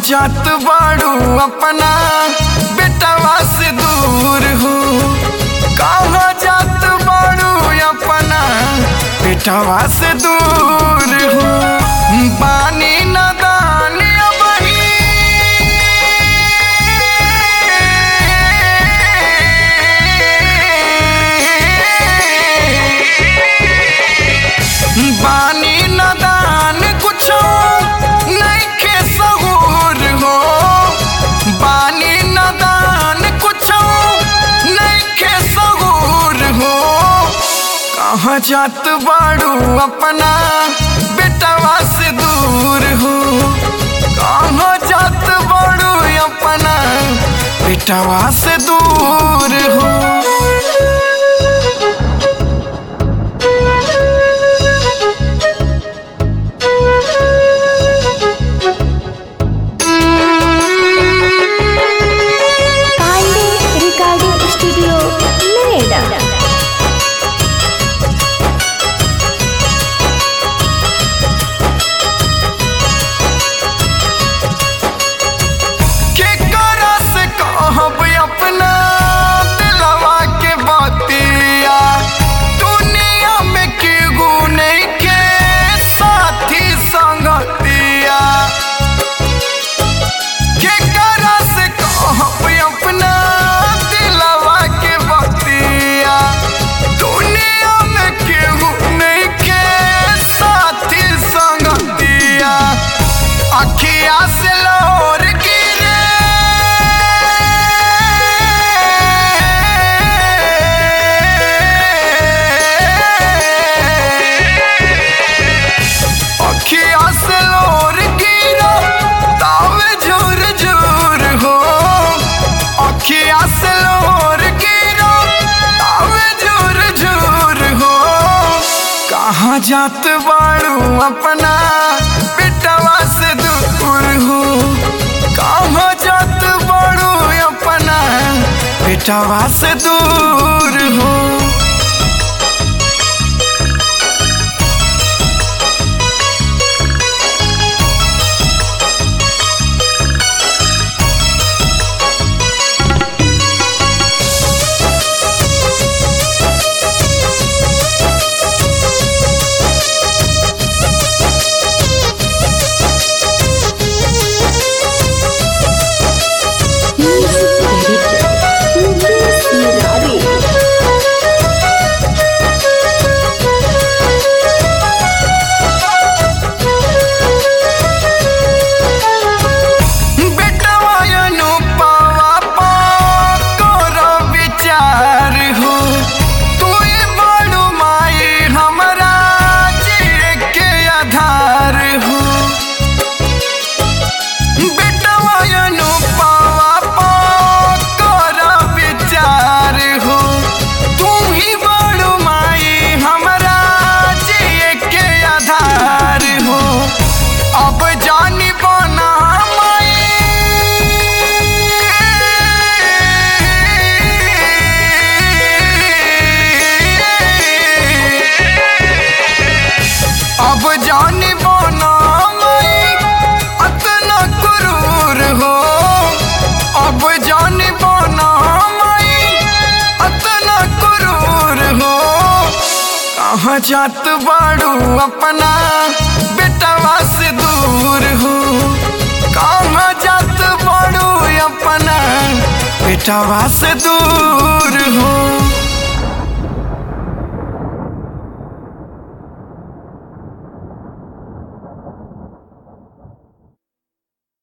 जात बाड़ू अपना बेटवा से दूर हो कहाँ जात बाड़ू अपना बेटवा से दूर हो बानी नदान बानी नदान कुछो नइखे सहूर हो बानी नदान कुछो नइखे सहूर हो कहाँ जात बाड़ू अपना बेटवा से दूर हो कहाँ जात बाड़ू अपना बेटवा से दूर हो पांडे रिकॉर्डिंग स्टूडियो नोएडा केकरा से कहब अपना दिलवा के बतिया दुनिया में केगू नहीं के साथी संगतिया केकरा से कहब अपना दिलवा के बतिया दुनिया में केहू नहीं के साथी संगतिया अखिया से लोर अखिया से लोर गिरा तावे झूर झूर हो अखिया से लोर गिरा तावे झूर झूर हो कहाँ जात बाड़ू अपना बेटवा से दूर हो कहाँ जात बाड़ू अपना बेटवा से दूर हो मुकेश मुरारी बेटवा अनुपवा पा करो विचार हो तू बड़ू माई हमरा जिए के आधार हो बेटवा अनुपवा पा करो विचार हो तू ही बड़ू माई हमरा जिए के आधार हो अब जानी बना अब जानी बना अतना क्रूर हो अब जानी बना अतना क्रूर हो कहाँ जात बाड़ू अपना बेटवा से दूर हो कहाँ जात बाड़ू अपना बेटवा से दूर हो